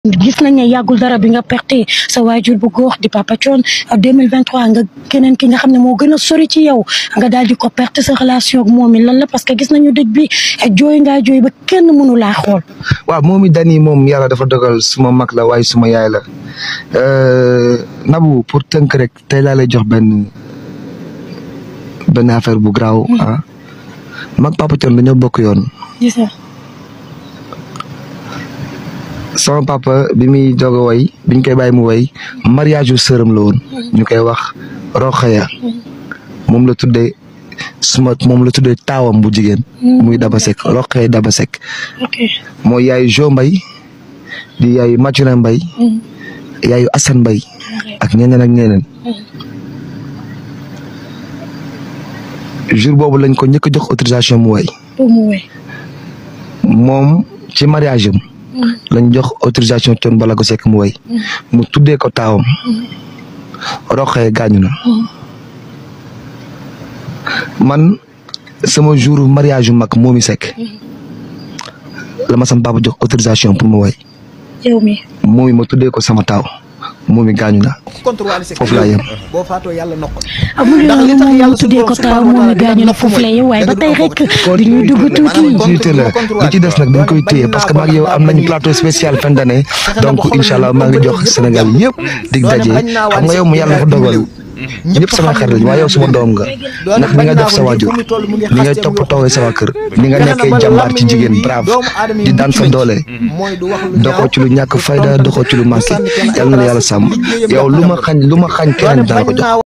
gis nañ ne yàggul dara bi nga perte sa waajur bu góor di Papa Thione 2023 nga keneen ki nga xam ne moo gën a sori ci yow nga daal di ko perte sa relation ak moom lan la parce que gis nañu dëj bi jooy ngaa jooy ba kenn mënu laa xool. waaw moom it dani moom yàlla dafa dogal suma mag la waaye suma yaay la Nabou pour tënk rek tey laa lay jox benn benn affaire bu garaaw ah mag Papa Thione dañoo bokk yoon. gis nga. sama papa bi muy doog a way biñ koy bàyyi mu way mariage yu sërëm la woon ñu koy wax Rokhaya moom la tuddee suma moom la tuddee taawam bu jigéen muy Daba Seck Rokhaya Daba Seck ok mooy yaayu Jo Mbay di yaayu Mathurin Mbay yaayu Assane Mbay ak ñeneen ak ñeneen jour boobu lañ ko njëkk a jox autorisation mu way pour mu wéy. moom ci mariage am lañ jox autorisation Thione Ballago Seck mu way mu tuddee ko taawam roxee gaañu na man sama jour mariage yu mag moomi Seck la ma sama papa jox autorisation pour mu way yow mi moomi ma tuddee ko sama taaw moomi gaañu na foofu laa yem boo faatoo yàlla nokk amul Ndax yoon li lu tax moom yàlla mu tuddee suñu ko borom taaw subhanahu moom wa mi taala gaañu na dina foofu la yow waaye ba tey rek du ñuy dugg tuuti. continuité la lu ci des nag dañ koy téye parce que maa ngi yow am nañ plateau spécial fin d'année donc incha allah maa ngi jox Sénégal yëpp dig daje xam nga yow mu yàlla dafa dogal ñëpp sama xarit lañ waaye yow suma doom nga ndax ni nga def sa waajur ni ngay toppatoowee sa waa kër ni nga nekkee jàmbaar ci jigéen brave di daan sa doole doxoo ci lu ñàkk fayda doxoo ci lu manqué yàlla na la yàlla sàmm yow lu ma xañ lu ma xañ keneen dana ko jox